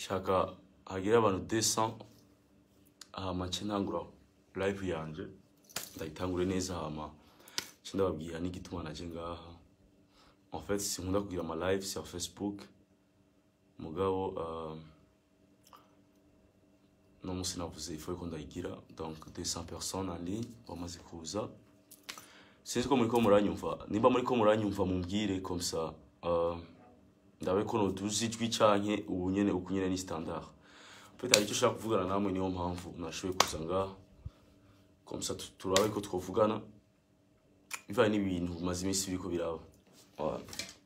shaka hagera abantu 200 hama nce ntangura live yanje ndayitangure neza hama nce ndababwira n'igituma naje ngaha en fait sinkunda kugira ama live sur facebook mugabo uh, no musi navuze ifoye ko ndayigira donc 200 personnes en ligne bamaze kuza sinzi ko muriko muranyumva nimba muriko muranyumva mumbwire comme ça uh, ndabe ko noduza ijwi canke ubu nyene uku nyene ni standard peut-être hari icyo ushaka kuvugana namwe niyo mpamvu nashoboye kuza ngaha comme ça tu- turabe ko twovugana bivanye n'ibintu bimaze iminsi biriko biraba Voilà.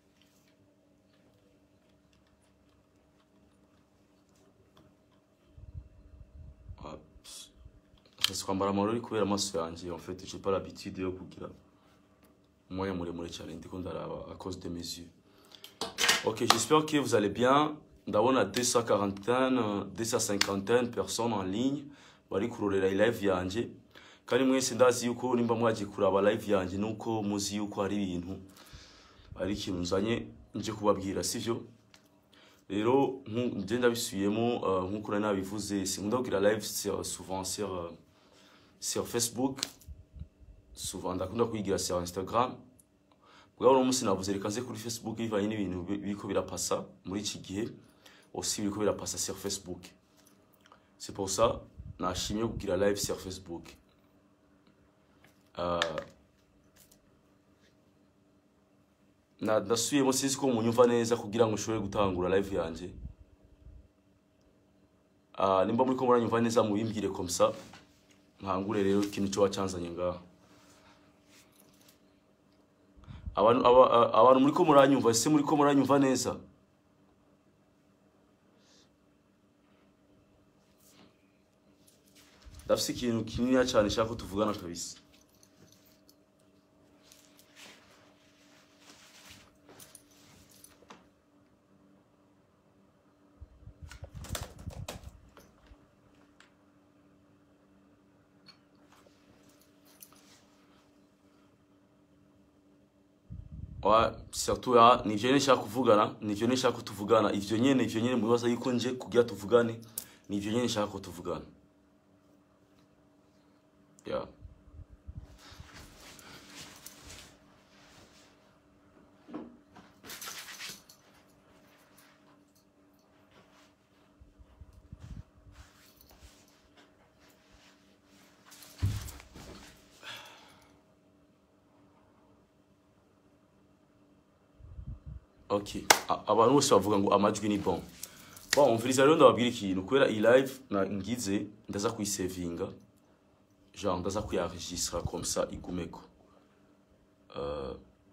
Ah, pss. Nshaka kwambara amarori kubera amaso yanjye en fait j'ai pas l'habitude yo kugira umwanya muremure cyane ndiko ndaraba à cause de mes yeux Ok, j'espère que vous allez bien. Ndabona 240, euh, 250 personnes en ligne bari kurorera live yanje. Kandi mwese ndazi yuko nimba mwagiye kuraba live yanje nuko muzi yuko hari ibintu ari ikintu nzanye nje kubabwira sivyo rero nku- nje ndabisubiyemo uh, nkuko nari nabivuze sinkunda kugira live sur, souvent sur, euh, sur facebook souvent ndakunda kuyigira sur instagram bwaba uno munsi navuze reka nze kuri facebook bivanye n'ibintu bi- biriko birapasa muri iki gihe aussi biriko birapasa sur facebook c'est pour ça nashimye kugira live sur facebook uh, na ndasubiyemo sinzi ko munyumva neza kugira ngo ushobore gutangura live yanje uh, nimba muriko muranyumva neza mubimbwire comme ça ntangure rero ikintu coba canzanye ngaha abantu aba- a- abantu muriko muranyumva ese muriko muranyumva neza ndafise ikintu kininiya cane nshaka ko tuvugana kabisa wa surtout ya nivyo nyene nshaka kuvugana nivyo nyene nshaka ko tuvugana ivyo nyene ivyo nyene mubibaza yuko nje kugira tuvugane nivyo nyene nshaka ko tuvugana yeah. ok A- abantu bose bavuga ngo amajwi ni bon bon umviriza rero ndababwira ikintu kubera iyi live na ngize ndaza kuyisevinga genre ndaza kuyaregistra comme ça igumeko uh,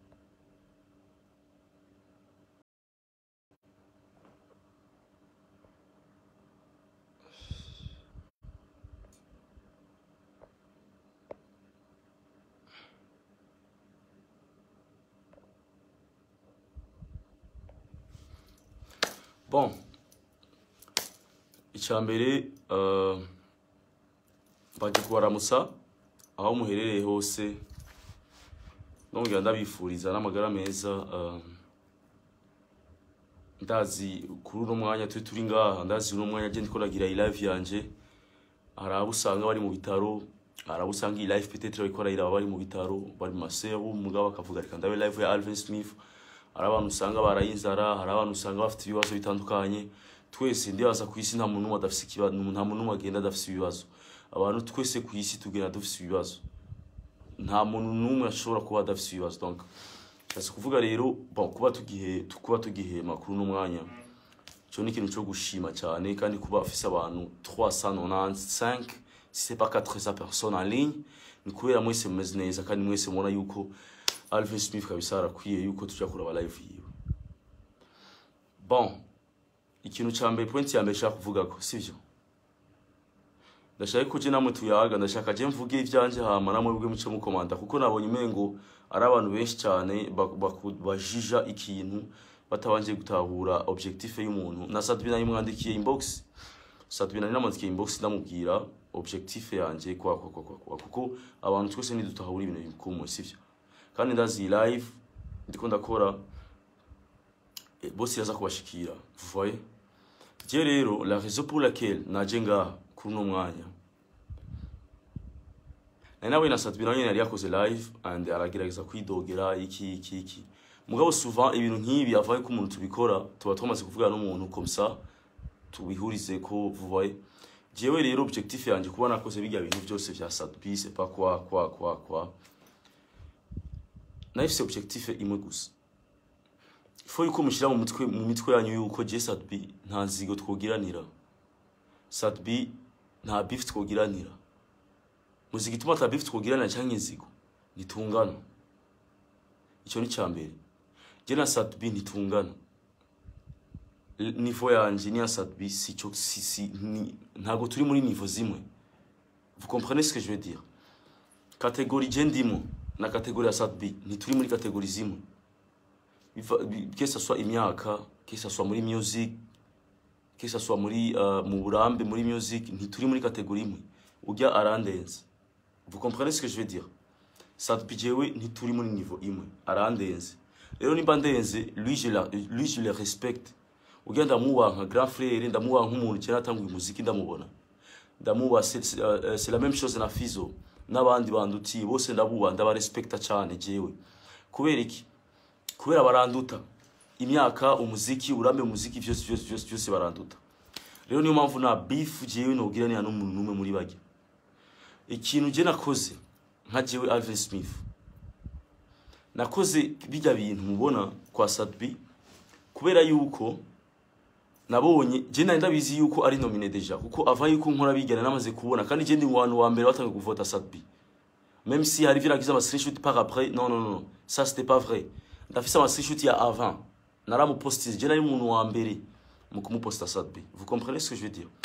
bon icyambere uh, baje kubaramutsa aho muherereye hose nongera ndabifuriza n'amagara meza uh, ndazi kuri uno mwanya turi turi ngaha ndazi uno mwanya je ndiko nagira iyi live yanje hari abo usanga bari mu bitaro hari abo usanga iyi live peut-être bariko barayiraba bari mu bitaro bari mu maseru mugabo bakavuga reka ndabe live ya Alvin Smith hari abantu usanga baraye inzara hari abantu usanga bafite ibibazo bitandukanye twese ndibaza ku isi nta muntu n'umwe adafise ikibazo nta muntu n'umwe agenda adafise ibibazo abantu twese ku isi tugenda dufise ibibazo nta muntu n'umwe ashobora kuba adafise ibibazo donc Ndashaka kuvuga rero bon kuba tugihe kuba tugihema kuri uno mwanya cyo ni ikintu cyo gushima cyane kandi kuba afise abantu 395 si c'est pas 400 personnes en ligne ni kubera mwese mumeze neza kandi mwese mubona yuko Alvin Smith kabisa arakwiye yuko tuja kuraba live yiwe bon ikintu ca mbere point ya mbere nshaka kuvuga ko sivyo ndashaka ko je namwe tuyaga ndashaka je mvuge ivyanje hama namwe bwe muce mukomanda kuko nabonye umengo ari abantu benshi cyane bak- baku- bajija ikintu batabanje gutahura objectif y'umuntu na Sadbina yimwandikiye inbox Sadbina namwandikiye inbox ndamubwira objectif yanje kwa kwa kwa kwa kwa kuko abantu twese nidutahura ibintu bikumwe sivyo kandi ndazi iyi live ndiko ndakora eh, bose yaza kubashikira vous voyez je rero la raison pour laquelle naje ngaha kuri uno mwanya nari nawe na Sadbi nawe nyene yari yakoze live and aragerageza kwidogera iki iki iki mugabo souvent ibintu nk'ibi avaye ko umuntu tubikora tuba twamaze kuvugana n'umuntu comme ça tubihurize ko vous voyez jewe rero objectif yanje kuba nakoze bijya bintu byose vya Sadbi c'est pas quoi quoi quoi quoi nahise objectif imwe gusa ifo yuko mushyira mu mutwe mu mitwe yanyu yuko je Sadbi nta nzigo twogiranira Sadbi nta beef twogiranira muziki ituma ata beef twogiranira cyangwa inzigo nitungana icyo ni cyambere je na Sadbi nitungana L- niveau yanje ni ya Sadbi si cyo si, si ni, ntago turi muri niveau zimwe vous comprenez ce que je veux dire catégorie je ndimo na catégorie ya Sadbi ntituri muri catégorie zimwe Biva- bi- que ça soit imyaka que ça soit muri music que ça soit muri uh, mu burambe muri music ntituri muri catégorie imwe ujya arandenze vous comprenez ce que je veux dire Sadbi jewe ntituri muri niveau imwe arandenze rero nimba ndenze lui je la, lui je le respecte ujya ndamubaha nka grand frère ndamubaha nk'umuntu kera atanguye umuziki ndamubona ndamubaha c'est c'est, euh, c'est la même chose na Fizo n'abandi bandutiye bose ndabubaha ndabarespecta cyane jewe kubera iki kubera baranduta imyaka umuziki urambe umuziki byose byose byose byose baranduta rero niyo mpamvu nta beef jewe nogiranira n'umuntu n'umwe muri bajya ikintu je nakoze nka jewe Alvin Smith nakoze bijya bintu mubona kwa Sadbi kubera yuko nabonye je nari ndabizi yuko ari nomine deja kuko ava yuko nkora bigana namaze kubona kandi je ndi mu bantu wa mbere batangiye kuvota Sadbi même si hari viragize ama screenshot par après non non non ça c'était pas vrai ndafise ama screenshot ya avant naramupostinze je nari umuntu wa mbere mu kumuposta Sadbi vous comprenez ce que je veux dire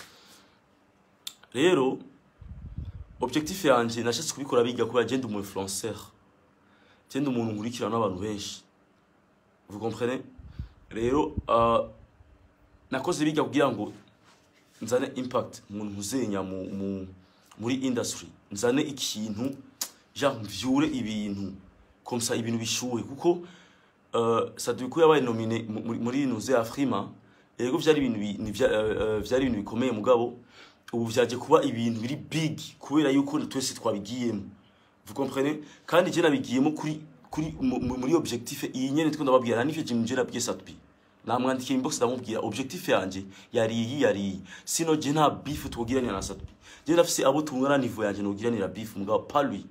rero objectif yanje nashatse kubikora biga kubera je ndi umu influenceur je ndi umuntu nkurikirana n'abantu benshi vous comprenez rero uh, nakoze biga kugira ngo nzane impact umuntu ntuzenya mu, mu, muri industry nzane ikintu genre mvyure ibintu comme ça ibintu bishuhe kuko uh, Sadiko yabaye nomine mu- muri- muri nuze Afrima yego vyari ibintu bi- ni vya- eh, eh, vyari ibintu bikomeye mugabo ubu vyaje kuba ibintu biri big kubera yuko twese twabigiyemo vous comprenez kandi je nabigiyemo kuri kuri mu- mu- muri objectif iyi nyene twenda babwira nivyo je je nabwiye Satbi namwandikiye inbox ndamubwira objectif yanje yari iyi yari iyi sino je nta beef twogiranira na Satbi je ndafise abo tungana niveau yanje nogiranira beef mugabo pas lui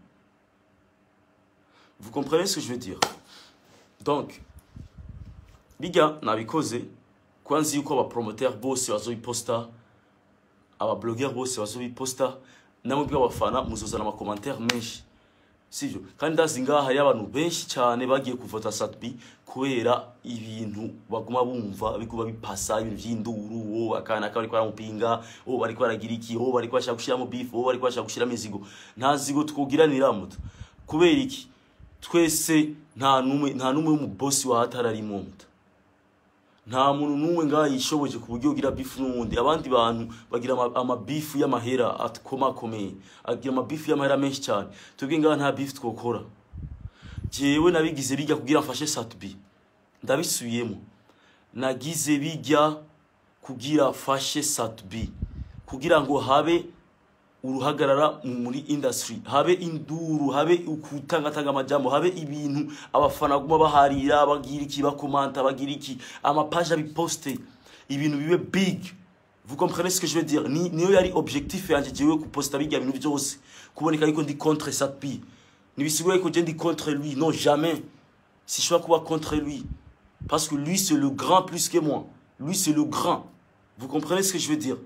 vous comprenez ce que je veux dire donc bijya nabikoze kwanzi yuko aba promoteur bose bazobiposta aba blogger bose bazobiposta namwe bw'abafana muzozana ama commentaire menshi sivyo kandi ndazi ngaha hari abantu benshi cyane bagiye kuvota Satbi kubera ibintu baguma bumva bikuba bipasa ibintu vy'induru wo akana kari kwaramupinga wo bari kwaragira iki wo bari kwashaka gushiramo beef wo bari kwashaka gushiramo izigo nta zigo twogiranira muto kubera iki twese nta numwe nta numwe mu boss wa hatararimo muto nta muntu n'umwe ngaha yishoboje ku buryo ugira bifu n'uwundi abandi bantu bagira ama- amabifu y'amahera akomakomeye agira amabifu y'amahera menshi cyane twebwe ngaha nta bifu twokora jewe nabigize bijya kugira mfashe satbi ndabisubiyemo nagize bijya kugira fashe satbi kugira ngo habe uruhagarara mu- muri industry habe induru habe ukutangatanga amajambo habe ibintu abafana guma baharira bagira iki bakomanta bagira iki amapaje abiposte ibintu bibe big vous comprenez ce que je veux dire ni niyo yari objectif yanje jewe kuposta bijya bintu byose kuboneka yuko ndi contre Satpi nibisigura yuko je ndi contre lui non jamais si je dois kuba contre lui parce que lui c'est le grand plus que moi lui c'est le grand vous comprenez ce que je veux dire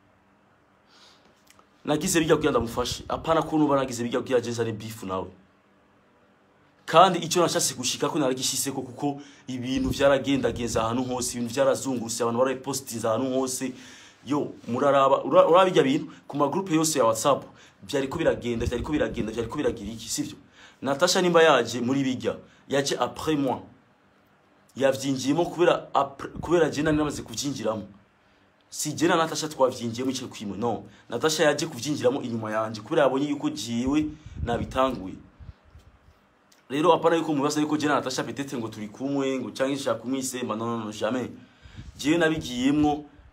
nagize bijya kugira ndamufashe apana ko nuba nagize bijya kugira je nzane beef nawe kandi icyo nashatse gushika ko naragishise ko kuko ibintu vyaragendageza ahantu hose ibintu vyarazungurutse abantu barapostinze ahantu hose yo muraraba ura- urabijya bintu ku ma groupe yose ya WhatsApp byariko biragenda byariko biragenda byariko biragira iki sivyo Natasha nimba yaje muri bijya yaje après moi yavyinjiyemo kubera après- kubera je nari namaze kuvyinjiramo si je na Natasha twavyinjiyemo icyo kwimwe no Natasha yaje kuvyinjiramo inyuma yanje kubera yabonye yuko jiwe nabitanguye rero apana yuko mubaza yuko je na Natasha peut-être ngo turi kumwe ngo cyangwa ishaka kumwisema non non non jamais jewe nabigiyemwo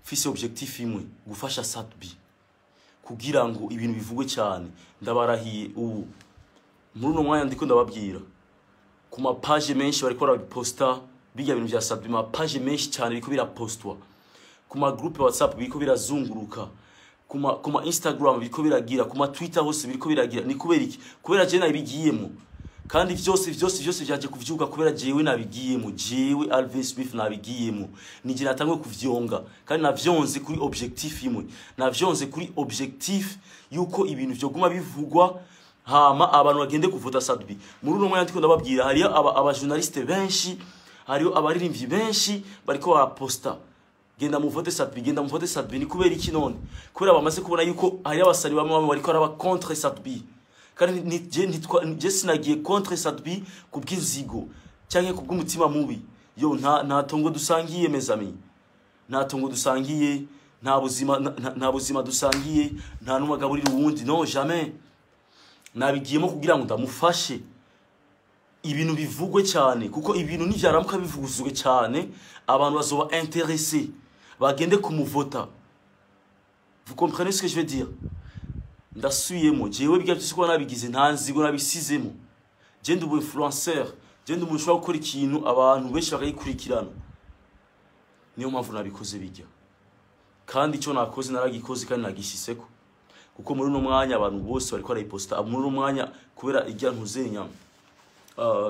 mfise objectif imwe gufasha Sadbi kugira ngo ibintu bivugwe cyane ndabarahiye ubu muri uno mwanya ndiko ndababwira ku mapaje menshi bariko baraposta bijya bintu vya Sadbi mapaje menshi cyane biriko birapostwa ku ma groupe WhatsApp biriko birazunguruka ku ma ku ma Instagram biriko biragira ku ma Twitter hose biriko biragira ni kubera iki kubera je nabigiyemo kandi vyose vyose vyose vyaje kuvyuka kubera jewe nabigiyemo jewe Alvin Smith nabigiyemo nije natangwe kuvyonga kandi navyonze kuri objectif imwe navyonze kuri objectif yuko ibintu vyoguma bivugwa hama abantu bagende kuvuta Sadbi muri uno mwanya ndiko ndababwira hariyo aba, aba journaliste benshi hariyo abaririmbyi benshi bariko baraposta genda muvote Sadbi genda muvote Sadbi ni kubera iki none kubera bamaze kubona yuko hari abasari bamwe bamwe bariko araba contre Sadbi kandi ni je ntitwa je sinagiye contre Sadbi kubw'inzigo cyangwa kubw'umutima mubi yo nta nta tongo dusangiye mes amis nta tongo dusangiye nta buzima nta- nta buzima dusangiye nta n'umagaburira uwundi non jamais nabigiyemo kugira ngo ndamufashe ibintu bivugwe cyane kuko ibintu nivyaramuka bivuguzwe cyane abantu bazoba intéressés bagende kumuvota vous comprenez ce que je veux dire ndasubiyemo jewe bya byose kuba nabigize nta nzigo nabisizemo je ndi umu influenceur je ndi umuntu ushobora gukora ikintu abantu benshi bakagikurikirana niyo mpamvu nabikoze bijya kandi icyo nakoze naragikoze kandi nagishiseko kuko muri uno mwanya abantu bose bariko barayiposta muri uno mwanya kubera ijya ntuzenya uh,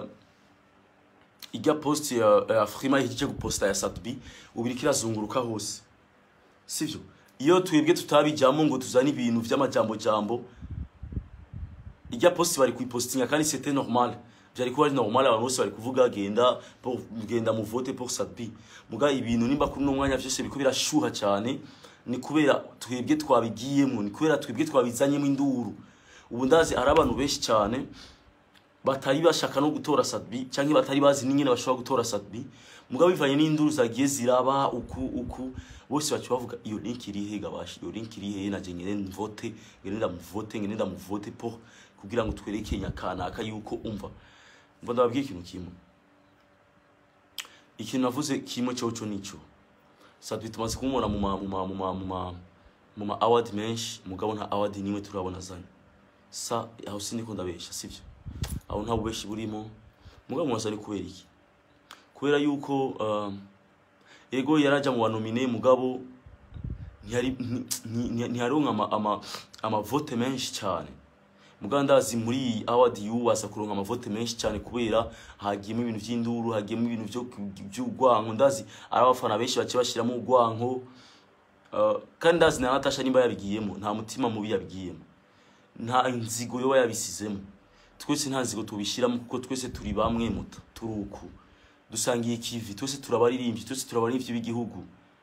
ijya post ya, ya Frima ihejeje guposta ya Satbi ubu iriko irazunguruka hose sivyo iyo twebwe tutabijyamo ngo tuzane ibintu vy'amajambo jambo ijya post bari kuyipostinga kandi c'était normal byari kuba ari normal abantu bose bari kuvuga genda pour genda mu vote pour Sadbi muga ibintu nimba kuri no mwanya vyose biko birashuha cyane ni kubera twebwe twabigiyemo ni kubera twebwe twabizanyemo induru ubu ndazi ari abantu benshi cyane batari bashaka no gutora Sadbi cyangwa batari bazi n'ingene bashobora gutora Sadbi mugabo bivanye n'induru zagiye ziraba uku uku bose bacu bavuga iyo link iri he gabashi iyo link iri he naje ngene mvote ngene ndamuvote ngene ndamuvote pour kugira ngo twereke nyakanaka yuko umva mva ndababwiye ikintu kimwe ikintu navuze kimwe cyoco nico Sadbi tumaze kumubona mu ma mu ma mu ma mu ma mu ma award menshi mugabo nta award nimwe turabona zanye sa aho siniko ndabesha sivyo aho nta bubeshi burimo mugabo mwaza ni kubera iki kubera yuko um, ego yaraja mu banomine mugabo ntiyari nti- nti- ntiyaronka ama, ama, amavote menshi cyane mugabo ndazi muri iyi award yuwasa kuronka amavote menshi cyane kubera hagiyemo ibintu by'induru hagiyemo ibintu byo by'urwanko ndazi ari abafana benshi bace bashiramo urwanko uh, kandi ndazi na Natasha nimba yabigiyemo nta mutima mubi yabigiyemo nta nzigo yoba yabisizemo twese nta nzigo tubishiramo kuko twese turi bamwe muta turi uku dusangiye ikivi twese turabaririmbyi twese turabaririmbyi b'igihugu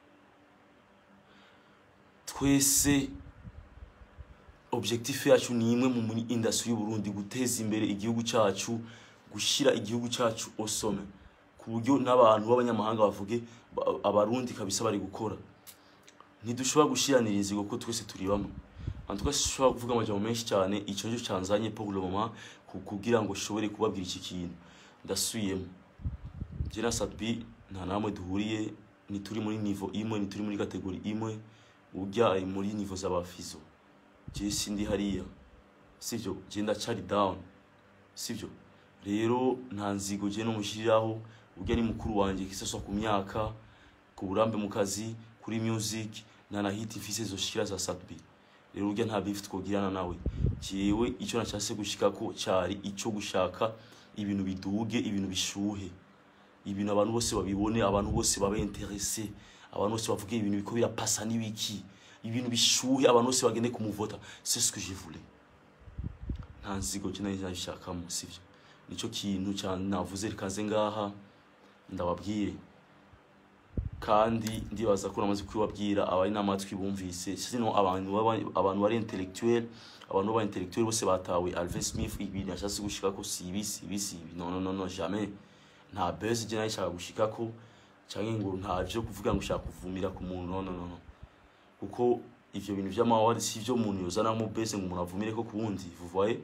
twese objectif yacu ni imwe mu muri industry y'u Burundi guteza imbere igihugu cyacu gushira igihugu cyacu osome ku buryo n'abantu b'abanyamahanga bavuge ba- abarundi kabisa bari gukora ntidushobora gushiranira inzigo ko twese turi bamwe en tout cas sinshobora kuvuga amajambo menshi cyane icyo cyo canzanye pour le moment ku- kugira ngo shobore kubabwira iki kintu ndasubiyemo je na Sadbi nta namwe duhuriye ni turi muri niveau imwe ni turi muri kategori imwe urya ari muri niveau z'abafizo je sindi hariya sivyo je ndacari down sivyo rero nta nzigo je no mushiriraho urya ni mukuru wanje kisaswa ku myaka ku burambe mu kazi kuri music nta na hit mfise zoshikira za Sadbi rero urya nta beef twogirana nawe jewe icyo nashase gushikako cari ico gushaka ibintu biduge ibintu bishuhe ibintu abantu bose babibone abantu bose babe interesse abantu bose bavuge ibintu biko birapasa n'ibiki ibintu bishuhe abantu bose bagende kumuvota c'est ce que je voulais nta nzigo je nari nabishakamo sivyo nico kintu ca navuze rikaze ngaha ndababwire kandi ndibaza ko namaze kubibabwira abari n'amatwi bumvise sino abantu baba- abantu bari intellectuel abantu baba intellectuel bose batawe Alvin Smith ibintu yashatse gushikako si ibi si ibi si ibi non non non non jamais nta buzz je nayishaka gushikako canke ngo nta vyo kuvuga ngo ushaka kuvumira ku muntu non non non non. kuko ivyo bintu vy'amawari si vyo umuntu yozanamo buzz ngo umuntu avumire ko kuwundi vous voyez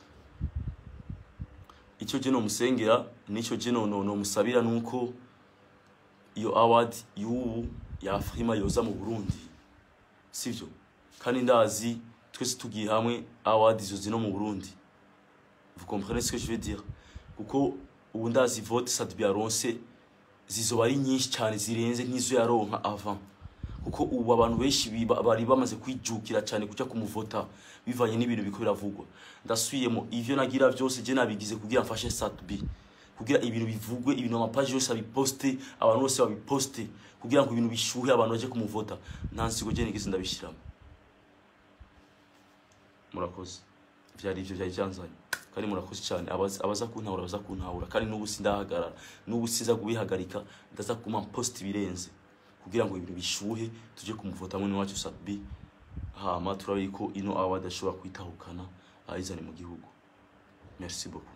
icyo je nomusengera nico je no no musabira nuko iyo award y'ubu ya Afrima yoza mu Burundi sivyo kandi ndazi twese tugiye hamwe award izo zino mu Burundi vous comprenez ce que je veux dire kuko ubu ndazi vote Sadbi yaronse zizoba ari nyinshi cyane zirenze nk'izo yaronka avant kuko ubu abantu benshi biba- bari bamaze kwijukira cyane kuja kumuvota bivanye n'ibintu biko biravugwa ndasubiyemo ivyo nagira vyose je nabigize kugira mfashe Sadbi kugira ibintu bivugwe ibintu amapaji yose abiposte abantu bose babiposte kugira ngo ibintu bishuhe abantu baje kumuvota nta nsigo je nigeze ndabishiramo murakoze vyari ivyo vyari vyanzanye kandi murakoze cyane abaza abaza kuntahura baza kuntahura kandi n'ubu sindahagarara n'ubu siza kubihagarika ndaza kuma post ibirenze kugira ngo ibintu bishuhe tuje kumuvota mwene wacu Sadbi hama turabe ko ino award ashobora kwitahukana ayizane mu gihugu merci beaucoup